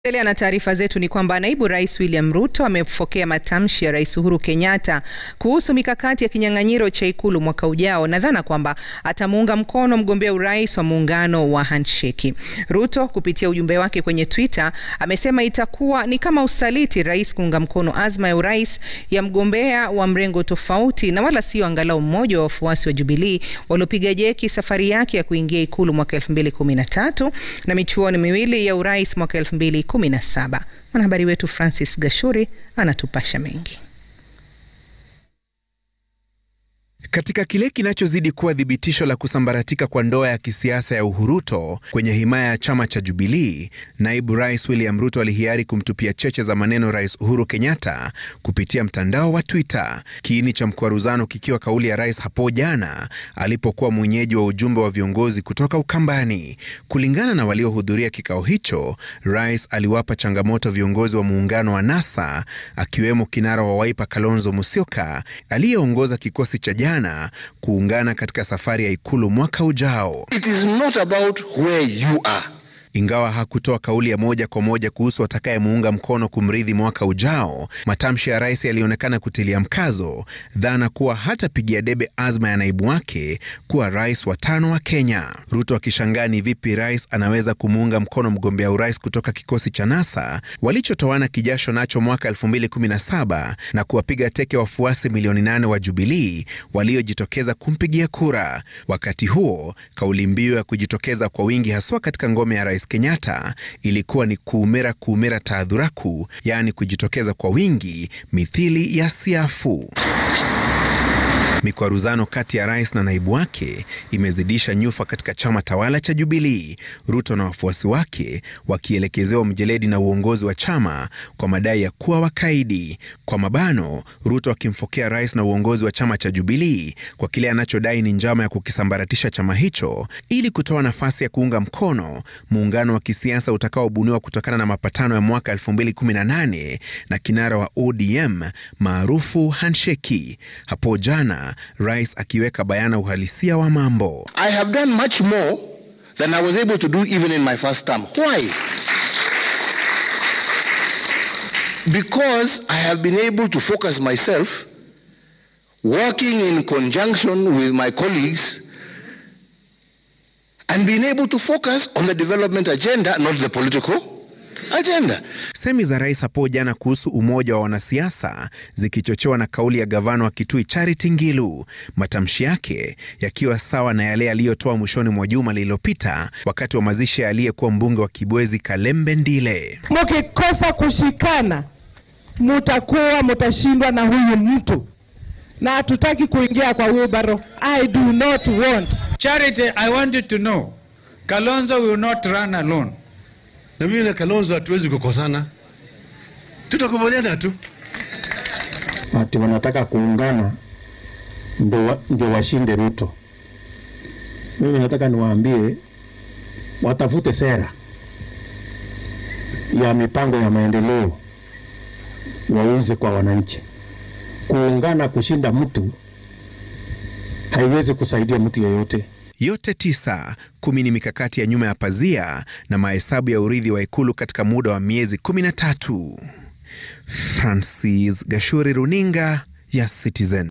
Endelea na taarifa zetu ni kwamba naibu rais William Ruto amepokea matamshi ya rais Uhuru Kenyatta kuhusu mikakati ya kinyang'anyiro cha ikulu mwaka ujao na dhana kwamba atamuunga mkono mgombea urais wa muungano wa handsheki. Ruto kupitia ujumbe wake kwenye Twitter amesema itakuwa ni kama usaliti rais kuunga mkono azma ya urais ya mgombea wa mrengo tofauti na wala sio angalau mmoja wa wafuasi wa Jubilee waliopiga jeki safari yake ya kuingia ikulu mwaka 2013 na michuano miwili ya urais mwaka 2017. Mwanahabari wetu Francis Gashuri anatupasha mengi. Katika kile kinachozidi kuwa thibitisho la kusambaratika kwa ndoa ya kisiasa ya Uhuruto kwenye himaya ya chama cha Jubilii, naibu rais William Ruto alihiari kumtupia cheche za maneno Rais Uhuru Kenyatta kupitia mtandao wa Twitter, kiini cha mkwaruzano kikiwa kauli ya rais hapo jana alipokuwa mwenyeji wa ujumbe wa viongozi kutoka Ukambani. Kulingana na waliohudhuria kikao hicho, rais aliwapa changamoto viongozi wa muungano wa NASA akiwemo kinara wa Wiper Kalonzo Musyoka aliyeongoza kikosi cha jana kuungana katika safari ya ikulu mwaka ujao. It is not about where you are. Ingawa hakutoa kauli ya moja kwa moja kuhusu atakayemuunga mkono kumrithi mwaka ujao, matamshi ya rais yalionekana kutilia mkazo dhana kuwa hatapigia debe azma ya naibu wake kuwa rais wa tano wa Kenya. Ruto akishangaa ni vipi rais anaweza kumuunga mkono mgombea urais kutoka kikosi cha NASA walichotoana kijasho nacho mwaka 2017 na kuwapiga teke wafuasi milioni nane wa Jubilii waliojitokeza kumpigia kura. Wakati huo kauli mbiu ya kujitokeza kwa wingi haswa katika ngome ya rais Kenyatta ilikuwa ni kuumera kuumera taadhuraku, yaani kujitokeza kwa wingi mithili ya siafu. Mikwaruzano kati ya rais na naibu wake imezidisha nyufa katika chama tawala cha Jubilii, Ruto na wafuasi wake wakielekezewa mjeledi na uongozi wa chama kwa madai ya kuwa wakaidi. Kwa mabano, Ruto akimfokea rais na uongozi wa chama cha Jubilii kwa kile anachodai ni njama ya kukisambaratisha chama hicho ili kutoa nafasi ya kuunga mkono muungano wa kisiasa utakaobuniwa kutokana na mapatano ya mwaka 2018 na kinara wa ODM maarufu handsheki. Hapo jana rais akiweka bayana uhalisia wa mambo. I have done much more than I was able to do even in my first term. Why? Because I have been able to focus myself working in conjunction with my colleagues and being able to focus on the development agenda, not the political agenda. Semi za rais hapo jana kuhusu umoja wa wanasiasa zikichochewa na kauli ya gavana wa Kitui Charity Ngilu, matamshi yake yakiwa sawa na yale aliyotoa mwishoni mwa juma lililopita wakati wa mazishi ya aliyekuwa mbunge wa Kibwezi Kalembe Ndile. Mukikosa kushikana, mutakuwa mutashindwa na huyu mtu, na hatutaki kuingia kwa wheelbarrow. I do not want Charity, I want you to know, Kalonzo will not run alone. na mimi na Kalonzo hatuwezi kukosana, tutakubaliana tu. ati wanataka kuungana ndio wa- ndio washinde Ruto. Mimi nataka niwaambie watafute sera ya mipango ya maendeleo wauze kwa wananchi. Kuungana kushinda mtu haiwezi kusaidia mtu yeyote. Yote tisa, kumi ni mikakati ya nyuma ya pazia na mahesabu ya urithi wa ikulu katika muda wa miezi 13. Francis Gashuri, runinga ya Citizen.